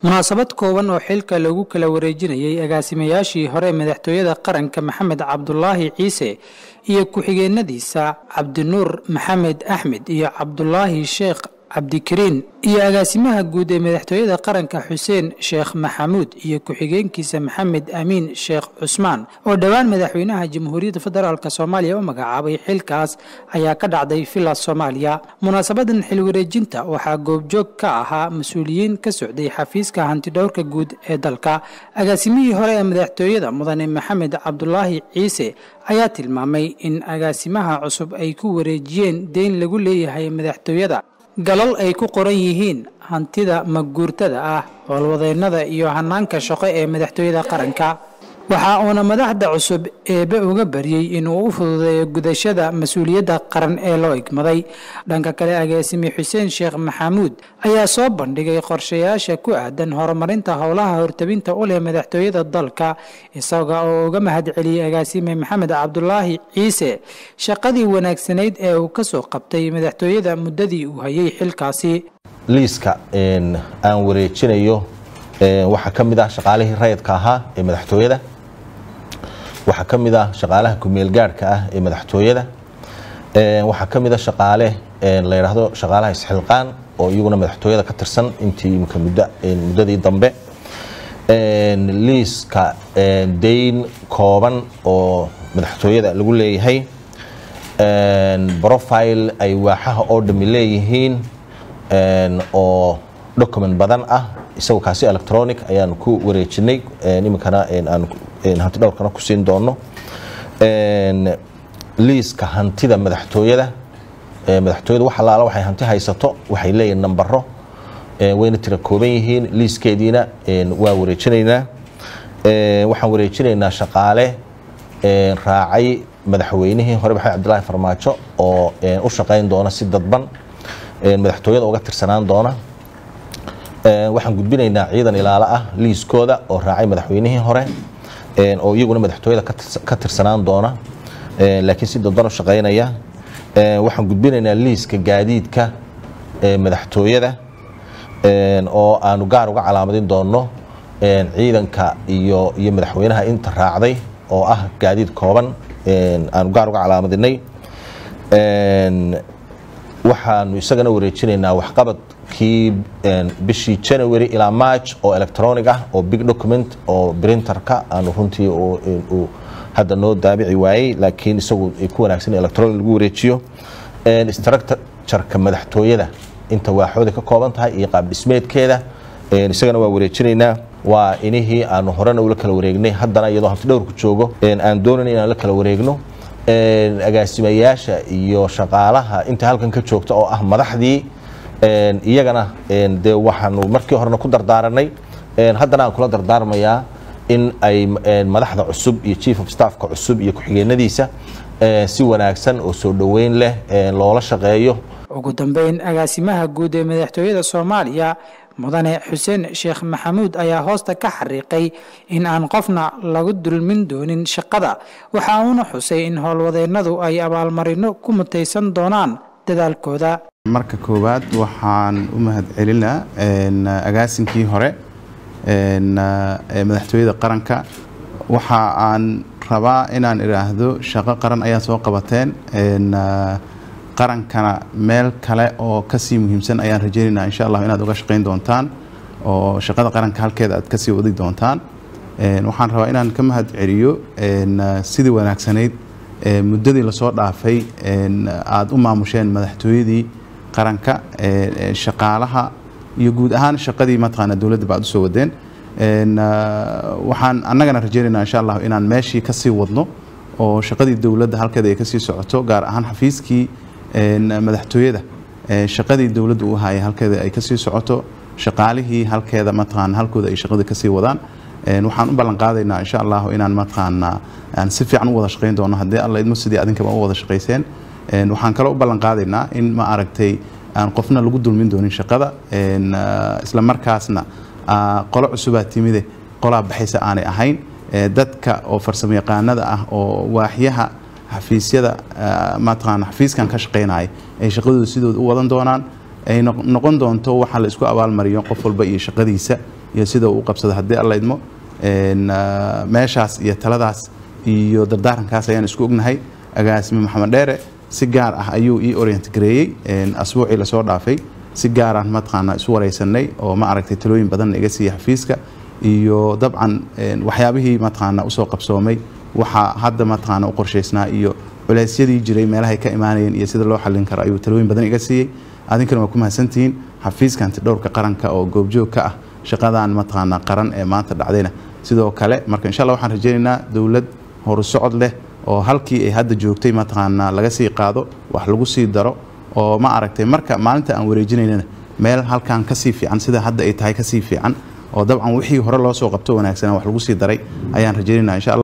munaasabad kooban oo xilka lagu kala wareejinayay agaasimayaashii hore madaxtooyada qaranka maxamed cabdulaahi ciise iyo ku-xigeenadiisa cabdinuur maxamed axmed iyo cabdulaahi sheekh cabdikariin iyo agaasimaha guud ee madaxtooyada qaranka xuseen sheekh maxamuud iyo ku-xigeenkiisa maxamed amiin sheekh cusmaan oo dhowaan madaxweynaha jamhuuriyadda federaalk soomaaliya u magacaabay xilkaas ayaa ka dhacday villa soomaaliya munaasabadan xilwareejinta waxaa goobjoog ka ahaa mas-uuliyiin ka socday xafiiska hantidhowrka guud ee dalka agaasimihii hore ee madaxtooyada mudane maxamed cabdulaahi ciise ayaa tilmaamay in agaasimaha cusub ay ku wareejiyeen deyn lagu leeyahay madaxtooyada galal ay ku qoran yihiin hantida maguurtada ah howlwadeennada iyo hanaanka shaqo ee madaxtooyada qaranka waxa uuna madaxda cusub eebe uga baryey inuu u fududeeyo gudashada mas-uuliyadda qaran ee loo igmaday dhanka kale agaasime xuseen sheekh maxamuud ayaa soo bandhigay qorshayaasha ku aadan horumarinta howlaha hortabinta u leh madaxtooyada dalka isaga oo uga mahadceliyey agaasime maxamed cabdulaahi ciise shaqadii wanaagsanayd ee uu kasoo qabtay madaxtooyada muddadii uu hayay xilkaasi liiska aan wareejinayo waxaa ka mid ah shaqaalihii rayidka ahaa ee madaxtooyada waxaa ka mid ah shaqaalaha kumeelgaadhka ah ee madaxtooyada waxaa ka mid a shaqaale la yidhaahdo shaqaalaha isxilqaan oo iyaguna madaxtooyada ka tirsan intii imika muddadii dambe liiska dayn kooban oo madaxtooyada lagu leeyahay profile ay waaxaha oo dhami leeyihiin oo document badan ah isagoo kaasi electronic ayaanu ku wareejinay iminkana aan hanti dhowrkana ku siin doono liiska hantida madaxtooyada madaxtooyada wax allaala waxay hanti haysato waxay leeyihin nambaro wayna tira kooban yihiin liiskeediina waa wareejinaynaa waxaan wareejinaynaa shaqaale raacay madaxweynihii hore maxamed cabdilaahi farmaajo oo u shaqayn doona si dadban madaxtooyada uga tirsanaan doona waxaan gudbinaynaa ciidan ilaalo ah liiskooda oo raacay madaxweynihii hore oo iyaguna madaxtooyada ka tirsanaan doona laakiin si dadban u shaqaynaya waxaan gudbinaynaa liiska gaadiidka madaxtooyada oo aanu gaar uga calaamadin doono ciidanka iyo iyo madaxweynaha inta raacday oo ah gaadiid kooban aanu gaar uga calaamadinay waxaanu isagana wareejinaynaa waxqabad kii bishii january ilaa march oo electronic ah oo big document oo printerka aanu runtii uu hadda noo daabici waayey laakiin isagu ay ku wanaagsan electronic lagu wareejiyo structureka madaxtooyada inta waaxooda ka kooban tahay iyo qaab dhismeedkeeda isagana waa wareejinaynaa waa inihii aanu horena ula kala wareegnay haddana iyadoo hanti dhowrku joogo aan doonayn inaan la kala wareegno agaasimayaasha iyo shaqaalaha inta halkan ka joogta oo ah madaxdii iyagana dee waxaanu markii horena ku dardaaranay haddana aan kula dardaarmayaa in ay madaxda cusub iyo chief of staffka cusub iyo ku-xigeenadiisa si wanaagsan oo soo dhoweyn leh loola shaqeeyo ugu dambeyn agaasimaha guud ee madaxtooyada soomaaliya mudane xuseen sheekh maxamuud ayaa hoosta ka xariiqay in aan qofna lagu dulmin doonin shaqada waxa uuna xusay in howlwadeennadu ay abaalmarino ku mutaysan doonaan dadaalkooda marka koowaad waxaan u mahadcelinaa agaasinkii hore madaxtooyada qaranka waxa aan rabaa inaan idhaahdo shaqo qaran ayaa soo qabateen qarankana meel kale oo kasii muhiimsan ayaan rajeynaynaa insha allah inaad uga shaqayn doontaan oo shaqada qaranka halkeeda aad kasii wadi doontaan waxaan rabaa inaan ka mahad celiyo sidii wanaagsanayd muddadii lasoo dhaafay aada u maamusheen madaxtooyadii qaranka shaqaalaha iyo guud ahaan shaqadii mataqaana dowladda ba ad usoo wadeen waxaan annagana rajeynaynaa insha allah inaan meeshii kasii wadno oo shaqadii dowladda halkeeda ay kasii socoto gaar ahaan xafiiskii madaxtooyada shaqadii dowladda u hayay halkeeda ay kasii socoto shaqaalihii halkeeda mataqaana halkooda ay shaqada kasii wadaan waxaan u ballan qaadaynaa insha allah inaan mataqaana aan si fiican u wada shaqayn doono haddii alla idmo sidii adinkaba u wada shaqayseen waxaan kaloo u ballan qaadaynaa in ma aragtay aan qofna lagu dulmin doonin shaqada isla markaasna qolo cusubaa timide qolaa baxaysa aanay ahayn dadka oo farsamo yaqaanada ah oo waaxyaha xafiisyada mataqaana xafiiskan ka shaqaynaya ay shaqadooda sidooda u wadan doonaan ay noqon doonto waxa la isku abaalmariyo qof walba iyo shaqadiisa iyo sida uu u qabsado haddii alla idmo meeshaas iyo taladaas iyo dardaarankaas ayaan isku ognahay agaasime maxamed dheere si gaar ah ayuu ii orient gareeyey asbuucii lasoo dhaafay si gaaraan mataqaana isu wareysanay oo ma aragtay talooyin badanna iga siiya xafiiska iyo dabcan waxyaabihii mataqaana usoo qabsoomay waxaa hadda mataqaana u qorshaysnaa iyo culeysyadii jiray meelahay ka imaanayeen iyo sida loo xallin karo ayuu talooyin badan iga siiyey adinkana waa ku mahadsantihiin xafiiska antidhowrka qaranka oo goobjoog ka ah shaqadan mataqaana qaran ee maanta dhacdayna sidoo kale marka insha allah waxaan rajaynaynaa dowlad horusocod leh oo halkii ay hadda joogtay mataqaana laga sii qaado wax lagu sii daro oo ma aragtay marka maalinta aan wareejinaynana meel halkan kasii fiican sida hadda ay tahay kasii fiican oo dabcan wixii hore loo soo qabto wanaagsanaa wax lagu sii daray ayaan rajaynaynaa insha allah